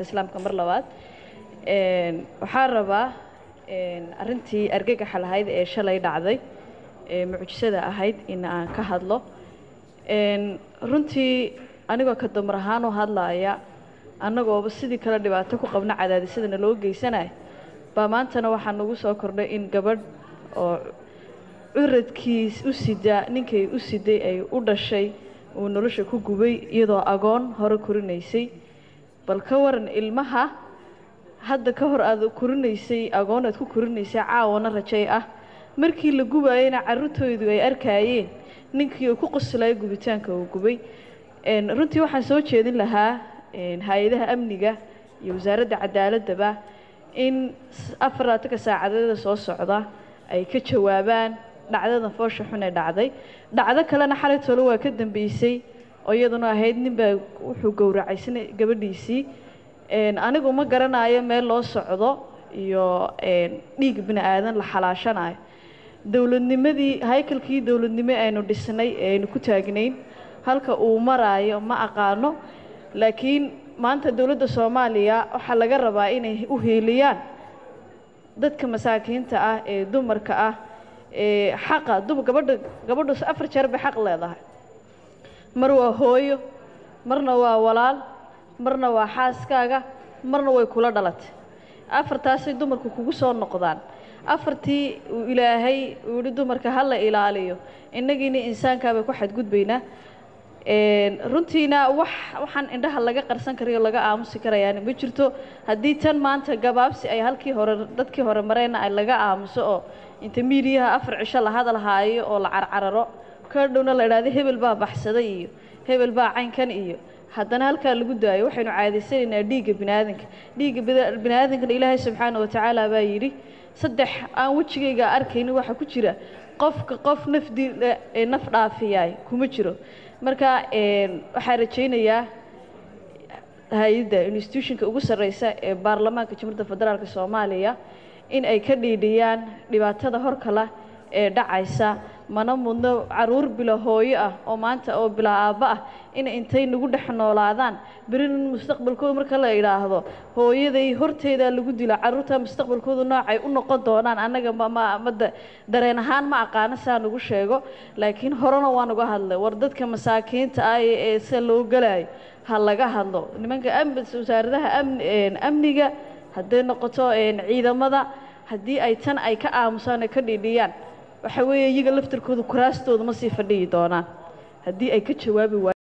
salaamta islaamka mar labaad waxaan rabaa arrintii argagaxa lahayd ee shalay dhacday ee mucjisada ahayd in aan ka hadlo runtii anigoo ka dumar ahaan u hadlaaya annagooba sidii kale dhibaato ku qabna cadaadisadana loo geysanaya baa maantana waxaa nagu soo kordhay in gabadh oo curadkiis u sida ninkay u siday ay u dhashay uu nolosha ku gubay iyadoo agoon hore korinaysay bal ka waran ilmaha hadda ka hor aad korinaysay agoon aad ku korinaysay caawana rajay ah markii la gubayana carruurtoodu ay arkaayeen ninkii uu ku qoslaya gubitaanka uu gubay runtii waxaan soo jeedin lahaa hay-adaha amniga iyo wasaaradda cadaaladaba in afar laatanka saacadeeda soo socda ay ka jawaabaan dhacdadan foosha xun ee dhacday dhacdo kalena xalay tolo waa ka dambeysay oo iyaduna ahayd ninbaa wuxuu gowracaysan gabadhiisii anigu ma garanayo meel loo socdo iyo dhiig bini aadan la xalaashanayo dowladnimadii haykalkii dowladnimo aynu dhisnay ee aynu ku taagnayn halka uu maraayo ma aqaano laakiin maanta dowladda soomaaliya waxaa laga rabaa inay u hiiliyaan dadka masaakiinta ah ee dumarka ah ee xaqa gabadha gabadhu afar jeer bay xaq leedahay mar waa hooyo marna waa walaal marna waa xaaskaaga marna way kula dhalatay afartaasay dumarku kugu soo noqdaan afartii uu ilaahay uu yihi dumarka ha la ilaaliyo innagiina insaankaabay ku xadgudbaynaa runtiina wax waxaan indhaha laga qarsan karayo laga aamusi karayaana ma jirto haddii tan maanta gabaabsi ay halkii hore dadkii hore mareyna ay laga aamuso oo inta miidiyaha afar cisho la hadal haayo oo la carcararo ka dhowna la idhahdo hebel baa baxsaday iyo hebel baa caynkan iyo haddana halkaa lagu daayo waxaynu caadaysanaynaa dhiigga biniaadanka dhiigga biniaadankana ilaahay subxaana watacaala baa yidhi saddex aan wejigayga arkaynin waxaa ku jira qofka qof nafdi naf dhaafiyaay kuma jiro marka waxaa rajaynayaa hay-adda institutionka ugu sarreysa ee baarlamaanka jamhuuriyadda federaalk soomaaliya in ay ka dhiidhiyaan dhibaatada horkala ee dhacaysa mana mudno caruur bilo hooyo ah oo maanta oo bilaa aabbo ah inay intay nagu dhex noolaadaan berina mustaqbalkooda marka la idhaahdo hooyaday horteedaa lagu dila carruurta mustaqbalkoodu noocay u noqon doonaan annaga mma dareen ahaan ma aqaano saa nagu sheego laakiin horena waa nagu hadlay war dadka masaakiinta ah ee sida loo galayo ha laga hadlo nimanka wasaaradaha amniga hadday noqoto ciidamada haddii ay tan ay ka aamusaan ay ka dhiidhiyaan waxa weeye iyaga laftarkooda kuraastooda ma sii fadhiyi doonaan haddii ay ka jawaabi waayaan